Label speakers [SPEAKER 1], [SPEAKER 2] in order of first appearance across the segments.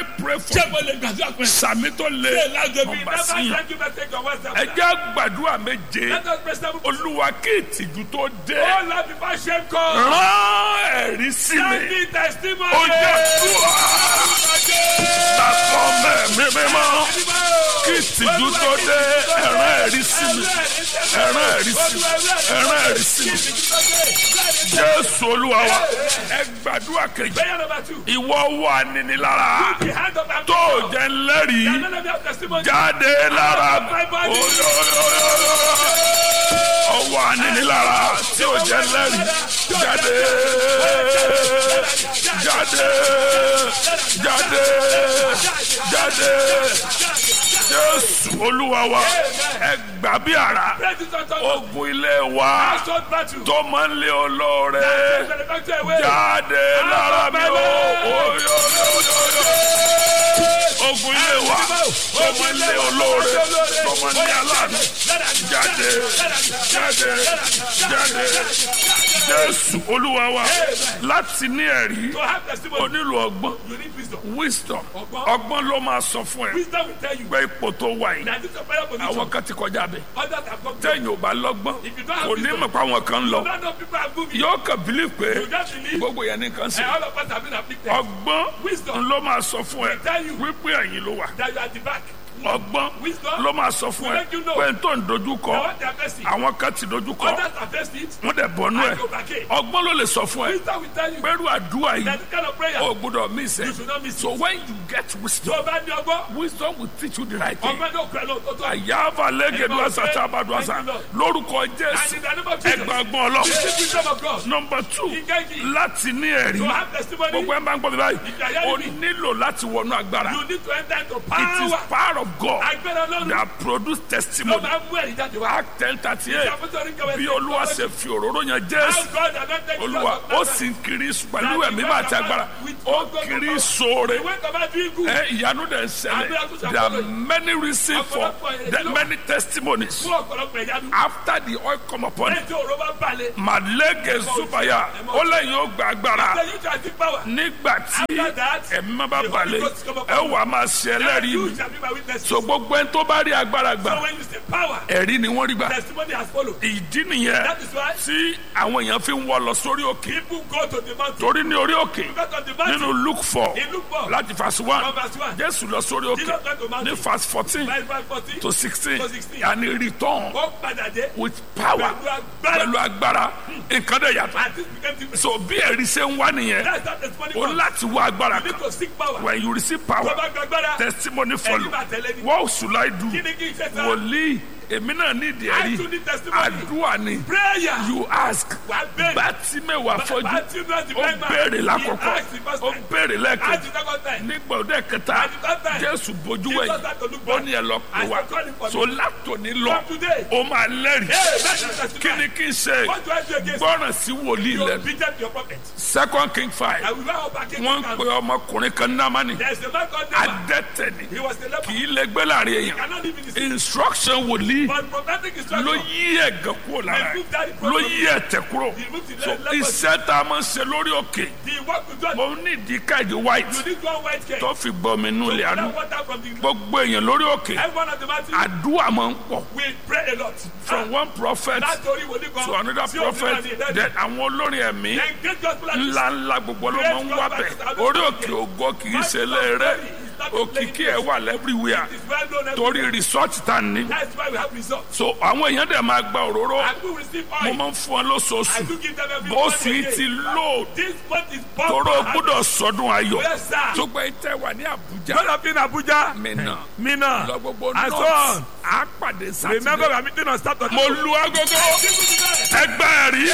[SPEAKER 1] I pray for
[SPEAKER 2] ṣé
[SPEAKER 1] you?
[SPEAKER 2] mo lè gbàdúrà pé
[SPEAKER 1] sàmì tó lé
[SPEAKER 2] ṣé lájọ bí
[SPEAKER 1] ọba
[SPEAKER 2] never
[SPEAKER 1] sí yàn
[SPEAKER 2] thank you for taking your words
[SPEAKER 1] ẹ
[SPEAKER 2] down.
[SPEAKER 1] jẹ́ gbàdúrà méje
[SPEAKER 2] let us pray seven
[SPEAKER 1] olúwa kí ìtìjú tó dé
[SPEAKER 2] all love before shame come.
[SPEAKER 1] rán ẹ̀rí sí
[SPEAKER 2] send
[SPEAKER 1] mi
[SPEAKER 2] me testimony.
[SPEAKER 1] ó jẹ́ dùà bàbá mẹ́mí mímọ́ kí ìtìjú tó dé ẹ̀rán ẹ̀rí sí mi ẹ̀rán ẹ̀rí sí mi ẹ̀rán ẹ̀rí sí mi jésù olúwa wa ẹ gbàdúrà kejì
[SPEAKER 2] Prayer number two.
[SPEAKER 1] ìwọ wà nínilára
[SPEAKER 2] The hand of our
[SPEAKER 1] tó jẹ́ ńlẹ́rìí
[SPEAKER 2] None of you have testimony.
[SPEAKER 1] jáde lára ọwọ́ ànínilára tí ó jẹ́ lẹ́rìí jáde jáde jáde jáde jésù olúwa wa ẹ gbà bí ara
[SPEAKER 2] Praise the Lord. Oh,
[SPEAKER 1] ogun ilé wa
[SPEAKER 2] so battle.
[SPEAKER 1] tó máa ń lé olóore
[SPEAKER 2] Benefactor away.
[SPEAKER 1] jáde lára mi o oyoyoyoyo ogun ilé wa tó máa ń lé olóore tó máa ń lé aláàánú jáde jáde jáde jésù olúwa wa láti ní ẹ̀rí
[SPEAKER 2] To have testimony,
[SPEAKER 1] o nílò ọgbọ́n
[SPEAKER 2] you need wisdom.
[SPEAKER 1] wisdom ọgbọ́n ló máa sọ fún ẹ
[SPEAKER 2] Wisdom will tell you
[SPEAKER 1] pé ipò tó wà yìí
[SPEAKER 2] that this is a prayer position.
[SPEAKER 1] àwọn kan ti kọjá bẹ
[SPEAKER 2] Others have come to
[SPEAKER 1] tẹ̀yìn ò bá lọ́gbọ́n
[SPEAKER 2] If you don't have
[SPEAKER 1] kò ní
[SPEAKER 2] wisdom,
[SPEAKER 1] mọ̀ pé àwọn kan ń lọ
[SPEAKER 2] None of people are moving.
[SPEAKER 1] yóò kàn bílí pé
[SPEAKER 2] You just believe.
[SPEAKER 1] gbogbo yẹn nìkan sí
[SPEAKER 2] And all of us have been afflicted.
[SPEAKER 1] ọgbọ́n
[SPEAKER 2] Wisdom.
[SPEAKER 1] ló máa sọ fún ẹ
[SPEAKER 2] tell you.
[SPEAKER 1] wípé ẹ̀yìn ló wà
[SPEAKER 2] That you are at the back.
[SPEAKER 1] ọgbọ́n
[SPEAKER 2] Wisdom.
[SPEAKER 1] ló máa sọ fún ẹ
[SPEAKER 2] let you know.
[SPEAKER 1] pé n tó ń dojú kọ
[SPEAKER 2] Now what they are facing.
[SPEAKER 1] àwọn kan ti dojú kọ
[SPEAKER 2] Others have faced it.
[SPEAKER 1] wọ́n dẹ̀ bọ́nú ẹ
[SPEAKER 2] I go back in.
[SPEAKER 1] ọgbọ́n ló lè sọ fún ẹ
[SPEAKER 2] Wisdom will tell you
[SPEAKER 1] pẹ̀lú àdúrà yìí
[SPEAKER 2] that this kind of prayer.
[SPEAKER 1] o gbọ́dọ̀ miss ẹ
[SPEAKER 2] You should not miss
[SPEAKER 1] so
[SPEAKER 2] it.
[SPEAKER 1] when you get wisdom
[SPEAKER 2] Tó bá ní ọgbọ́n.
[SPEAKER 1] wisdom will teach you the right thing
[SPEAKER 2] Ọgbọ́n ló pẹ̀lú òtótó.
[SPEAKER 1] àyàfà lẹ́gẹ̀dù àṣàṣà àbàdùàṣà lórúkọ
[SPEAKER 2] And
[SPEAKER 1] jésù
[SPEAKER 2] in the name of Jesus.
[SPEAKER 1] ẹgbàgbọ́n ọlọ́run
[SPEAKER 2] Receive wisdom of God.
[SPEAKER 1] nọmba two
[SPEAKER 2] Engage.
[SPEAKER 1] láti ní ẹ̀rí
[SPEAKER 2] To have testimony.
[SPEAKER 1] gbogbo ẹ̀ máa ń gbọ́ mi báyìí
[SPEAKER 2] If you are
[SPEAKER 1] o
[SPEAKER 2] hearing me.
[SPEAKER 1] nílò láti wọnú agbára
[SPEAKER 2] You need to enter into
[SPEAKER 1] it is
[SPEAKER 2] power.
[SPEAKER 1] power of God
[SPEAKER 2] Agbára Ọlọ́run.
[SPEAKER 1] that produce
[SPEAKER 2] Ló
[SPEAKER 1] testimony
[SPEAKER 2] máa ń mú ẹ̀rí jáde wá.
[SPEAKER 1] act ten thirty eight
[SPEAKER 2] Ìṣàkóso kẹwẹ́
[SPEAKER 1] bí
[SPEAKER 2] sí
[SPEAKER 1] olúwa
[SPEAKER 2] ìjọba
[SPEAKER 1] ṣe fi òróró yan
[SPEAKER 2] How
[SPEAKER 1] jésù
[SPEAKER 2] God anointed you
[SPEAKER 1] olúwa
[SPEAKER 2] of
[SPEAKER 1] ó
[SPEAKER 2] Nazareth.
[SPEAKER 1] sì ń kiri pẹ̀lú ẹ̀mí máa ti agbára ó kiri sóore
[SPEAKER 2] Ìwé kan bá dín ikú.
[SPEAKER 1] ẹ ìyanu dẹ̀ ń ṣẹlẹ̀ there are many reasons for there are many testimonies
[SPEAKER 2] Fún ọ̀pọ̀lọpọ̀ ìyanu.
[SPEAKER 1] after the oil come upon
[SPEAKER 2] Lẹ́yìn tí òró bá balẹ̀.
[SPEAKER 1] màlẹ́gẹ̀ zubaya ó lẹ́yìn ó gba agbára
[SPEAKER 2] Ṣé yóò ṣe àti power?
[SPEAKER 1] nígbà tí
[SPEAKER 2] After that,
[SPEAKER 1] ẹ̀mí má bá
[SPEAKER 2] the
[SPEAKER 1] balẹ̀
[SPEAKER 2] Holy Ghost come upon
[SPEAKER 1] ẹ wà á máa ṣe ẹlẹ́rìí
[SPEAKER 2] You
[SPEAKER 1] mi
[SPEAKER 2] shall be my witness.
[SPEAKER 1] so gbogbo ẹni tó bá rí agbára
[SPEAKER 2] So
[SPEAKER 1] gbà
[SPEAKER 2] when you say power,
[SPEAKER 1] ẹ̀rí ni wọ́n rí gbà
[SPEAKER 2] testimony has followed.
[SPEAKER 1] ìdí nìyẹn
[SPEAKER 2] That is why
[SPEAKER 1] tí àwọn èèyàn fi ń wọ lọ sórí òkè
[SPEAKER 2] people go to the mountain.
[SPEAKER 1] torí ní orí òkè
[SPEAKER 2] Because of the mountain.
[SPEAKER 1] nínú luke four
[SPEAKER 2] In Luke four,
[SPEAKER 1] láti verse one
[SPEAKER 2] from verse one,
[SPEAKER 1] jésù lọ sórí òkè
[SPEAKER 2] Jesus went to mountain.
[SPEAKER 1] ní verse fourteen
[SPEAKER 2] verse five forty,
[SPEAKER 1] to sixteen
[SPEAKER 2] to 16.
[SPEAKER 1] and he return
[SPEAKER 2] ó padà dé.
[SPEAKER 1] with power
[SPEAKER 2] Pẹ̀lú
[SPEAKER 1] pẹ̀lú
[SPEAKER 2] agbára.
[SPEAKER 1] agbára nǹkan dẹ̀ yàtọ̀
[SPEAKER 2] And this became different.
[SPEAKER 1] so bí ẹ̀rí ṣe ń wá nìyẹn
[SPEAKER 2] That's how testimony
[SPEAKER 1] o
[SPEAKER 2] comes.
[SPEAKER 1] láti wá agbára
[SPEAKER 2] You need
[SPEAKER 1] kan
[SPEAKER 2] to seek power.
[SPEAKER 1] when you receive
[SPEAKER 2] Tó
[SPEAKER 1] power
[SPEAKER 2] bá gba agbára,
[SPEAKER 1] testimony follow
[SPEAKER 2] ẹni máa tẹ̀lé ni.
[SPEAKER 1] what should I do
[SPEAKER 2] Kí ni kí n ṣe sá?
[SPEAKER 1] wòlíì èmi náà ní ìdí
[SPEAKER 2] I
[SPEAKER 1] ẹ̀rí
[SPEAKER 2] too need testimony.
[SPEAKER 1] àdúrà ni
[SPEAKER 2] Prayer.
[SPEAKER 1] you ask
[SPEAKER 2] Wà á bẹ̀rẹ̀.
[SPEAKER 1] bàtí mẹ́wàá fọ́jú
[SPEAKER 2] Bàtí náà ti
[SPEAKER 1] ó
[SPEAKER 2] bẹ́ẹ̀ máa.
[SPEAKER 1] béèrè
[SPEAKER 2] He
[SPEAKER 1] lákọ̀ọ́kọ́
[SPEAKER 2] asked the first
[SPEAKER 1] ó
[SPEAKER 2] time.
[SPEAKER 1] béèrè
[SPEAKER 2] Ask
[SPEAKER 1] lẹ́ẹ̀kejì
[SPEAKER 2] the second time.
[SPEAKER 1] nígbà òde kẹta
[SPEAKER 2] At the third time.
[SPEAKER 1] jésù bójú
[SPEAKER 2] Jesus
[SPEAKER 1] wẹ̀yìn
[SPEAKER 2] had to look
[SPEAKER 1] ó
[SPEAKER 2] back.
[SPEAKER 1] ní ẹ lọ pè
[SPEAKER 2] I
[SPEAKER 1] wá
[SPEAKER 2] said, "Call him for
[SPEAKER 1] so
[SPEAKER 2] me."
[SPEAKER 1] látòní lọ
[SPEAKER 2] From today.
[SPEAKER 1] ó máa lẹ́rìí
[SPEAKER 2] Hey, that's your testimony.
[SPEAKER 1] kí ni kí n ṣe
[SPEAKER 2] What do I do against
[SPEAKER 1] gbọ́ràn sí wòlíì
[SPEAKER 2] you?
[SPEAKER 1] lẹ́nu
[SPEAKER 2] Obedient to your prophet.
[SPEAKER 1] second king five
[SPEAKER 2] I will not back
[SPEAKER 1] wọ́n ń pe ọmọkùnrin kan námánì
[SPEAKER 2] There is a man called Naaman.
[SPEAKER 1] adẹ́tẹ̀ ni
[SPEAKER 2] He was the leper.
[SPEAKER 1] kì í lè gbé láàrin èèyàn
[SPEAKER 2] Cannot live in the city.
[SPEAKER 1] instruction wòlíì
[SPEAKER 2] But prophetic instruction.
[SPEAKER 1] ló yí ẹ̀gàn kúrò lára
[SPEAKER 2] Remove that
[SPEAKER 1] ẹ̀ ló yí ẹ̀tẹ̀ kúrò
[SPEAKER 2] Remove the
[SPEAKER 1] so
[SPEAKER 2] leprosy.
[SPEAKER 1] iṣẹ́ tá a máa ń ṣe lórí òkè
[SPEAKER 2] The work with God.
[SPEAKER 1] mo ní ìdí káàdì white
[SPEAKER 2] You need one white cake.
[SPEAKER 1] tó fi gbọ́ mi nú ilé àánú
[SPEAKER 2] That water from the
[SPEAKER 1] gbogbo èèyàn lórí òkè
[SPEAKER 2] Everyone at the mountain.
[SPEAKER 1] àdúrà máa ń pọ̀
[SPEAKER 2] We pray a lot.
[SPEAKER 1] from one prophet
[SPEAKER 2] Látòrí wòlíì kan.
[SPEAKER 1] to another
[SPEAKER 2] sí òmíràn
[SPEAKER 1] prophet
[SPEAKER 2] ní ìdájọ́.
[SPEAKER 1] then àwọn olórin ẹ̀mí
[SPEAKER 2] Then great gospel artists.
[SPEAKER 1] ńlá ńlá gbogbo ló máa ń wá bẹ̀ orí òkè ògo kì í ṣe léèrè òkìkí ẹ̀ wà lẹ́bíríwìà
[SPEAKER 2] It's well known everywhere.
[SPEAKER 1] torí resort tá a ní
[SPEAKER 2] That's why we have results.
[SPEAKER 1] so àwọn èèyàn dẹ̀ máa gba òróró
[SPEAKER 2] And we receive
[SPEAKER 1] mo
[SPEAKER 2] oil.
[SPEAKER 1] máa ń fún ọ
[SPEAKER 2] I
[SPEAKER 1] lóṣooṣù
[SPEAKER 2] do give them every
[SPEAKER 1] bó
[SPEAKER 2] month
[SPEAKER 1] sì
[SPEAKER 2] again.
[SPEAKER 1] ti lò
[SPEAKER 2] This month is bomb.
[SPEAKER 1] tọrọ gbọ́dọ̀ sọdún ayọ̀
[SPEAKER 2] Yes, sir.
[SPEAKER 1] tó gbẹ tẹ wà ní Àbújá
[SPEAKER 2] God of in Abuja.
[SPEAKER 1] mìíràn
[SPEAKER 2] Mina.
[SPEAKER 1] lọ gbogbo
[SPEAKER 2] And so
[SPEAKER 1] north
[SPEAKER 2] on.
[SPEAKER 1] á pàdé
[SPEAKER 2] Remember we
[SPEAKER 1] sátidé
[SPEAKER 2] are meeting on Saturday.
[SPEAKER 1] mo lu agogo ẹgbẹ́ ẹ̀rí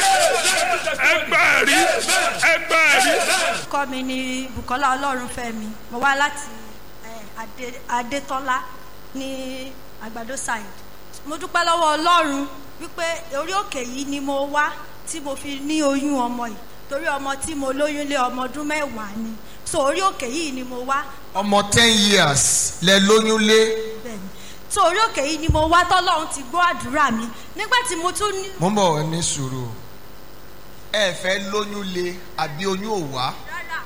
[SPEAKER 1] ẹgbẹ́ ẹ̀rí ẹgbẹ́ ẹ̀rí.
[SPEAKER 3] orúkọ mi ni bukola ọlọ́runfẹ́mi mo wá láti eh, Adé- adétọ́lá ní àgbàdo side mo dúpẹ́ lọ́wọ́ ọlọ́run wípé orí òkè yìí ni mo wá tí mo fi ní oyún ọmọ yìí torí ọmọ tí mo lóyún lé ọmọ ọdún mẹ́wàá ni so orí òkè yìí ni mo wá
[SPEAKER 4] ọmọ ten years lẹ lóyún lé
[SPEAKER 3] bẹ́ẹ̀ni so orí òkè yìí ni mo wá tọ́lọ́run ti gbọ́ àdúrà mi nígbà tí mo tún ní
[SPEAKER 4] mo ń bọ̀ ní sùúrù ẹ fẹ́ lóyún lé àbí oyún ò wá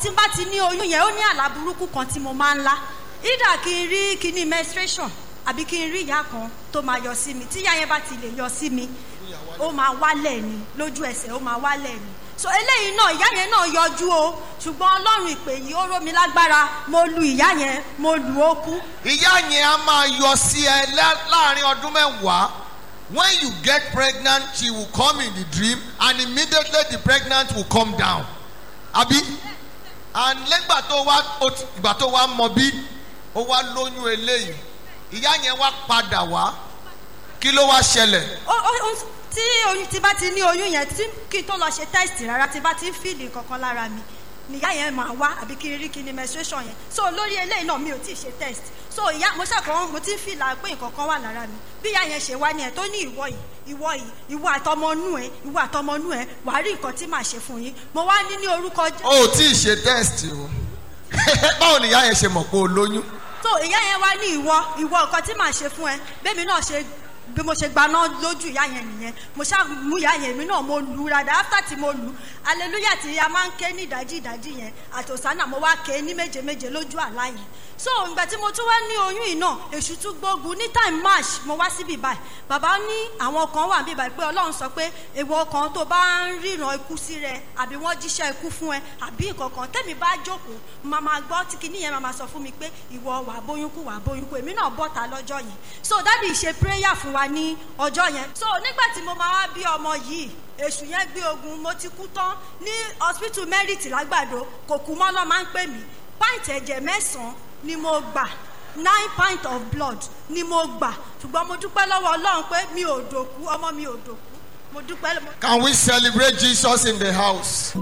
[SPEAKER 3] tí n bá ti ní oyún yẹn ó ní àlá burúkú kan tí mo máa ń lá ìdá kí n rí kíní menstruation àbí kí n rí ìyá kan tó máa yọ sí mi tí ìyá yẹn bá ti lè yọ sí mi ó máa wálẹ̀ ni lójú ẹsẹ̀ ó máa wálẹ̀ ni so eléyìí náà ìyá yẹn náà yọjú o ṣùgbọ́n ọlọ́run ìpè yìí ó ró mi lágbára mo lu ìyá yẹn mo lù ó kú
[SPEAKER 4] ìyá yẹn á máa yọ sí ẹ lá- láàrin ọdún mẹ́wàá when you get pregnant she will come in the dream and immediately the pregnant will come down àbí and lẹ́gbà tó wá ó ti- ìgbà tó wá mọ bí ó wá lóyún eléyìí ìyá yẹn wá padà wá kí ló wá ṣẹlẹ̀
[SPEAKER 3] ó ó ó tí oyún tí bá ti ní oyún yẹn tí kí n tó lọ ṣe test rárá tí bá ti ń fìlì kankan lára mi níyà yẹn máa wá àbí kí n rí kí ni menstruation yẹn so lórí eléyìí náà mi ò tí ì ṣe test so ìyá mo ṣàkóso mo ti ń fìlà pé nǹkan kan wà lára mi bí ìyá yẹn ṣe wá ni ẹ tó ní ìwọ yìí ìwọ yìí ìwọ àtọmọnú ẹ ìwọ àtọmọnú ẹ wàá rí nǹkan tí màá ṣe fún yín mo wá ní ní orúkọ Jé-
[SPEAKER 4] o ò tí ì ṣe test o báwo ni ìyá yẹn ṣe mọ̀ pé o lóyún
[SPEAKER 3] so ìyá yẹn wá ní ìwọ ìwọ nǹkan tí màá ṣe fún ẹ bẹ́ẹ̀mi náà ṣe bí mo ṣe gbaná lójú ìyá yẹn nìyẹn mo ṣáà mú ìyá yẹn mi náà mo lù ú rada after tí mo lù ú hallelujah tí a máa ń ké ní ìdájí ìdájí yẹn àtòsánà mo wá ké ní méje méje lójú àlá yẹn so ìgbà tí mo tún wá ní oyún yìí náà èṣù tún gbógun ní time march mo wá síbi báyìí bàbá ní àwọn kan wà níbi báyìí pé ọlọ́run sọ pé èèwọ̀ kan tó bá ń ríran ikú sí rẹ àbí wọ́n jíṣẹ́ ikú fún ẹ àbí nǹkan kan tẹ́mi bá jókòó máa máa gbọ́ tí kinní yẹn máa máa sọ fún mi pé ìwọ wà bóyún kú wà bóyún kú èmi náà bọ́ta lọ́jọ́ yẹn so dádì ṣe prayer fún wa ní ọjọ́ yẹn so nígbà tí mo máa wá bí ọmọ yìí èṣù yẹn gbé ogun mo ti kú tán ní hospital merit lágbàdo kò kú mọ́ lọ́ máa ń pè mí pint ẹ̀jẹ̀ mẹ́sàn-án ni mo gbà nine pint of blood ni mo gbà ṣùgbọ́n mo dúpẹ́ lọ́wọ́ ọlọ́run pé mi ò dòkú ọmọ mi ò dòkú mo dúpẹ́ lọ́wọ́.
[SPEAKER 4] can we celebrate jesus in the house.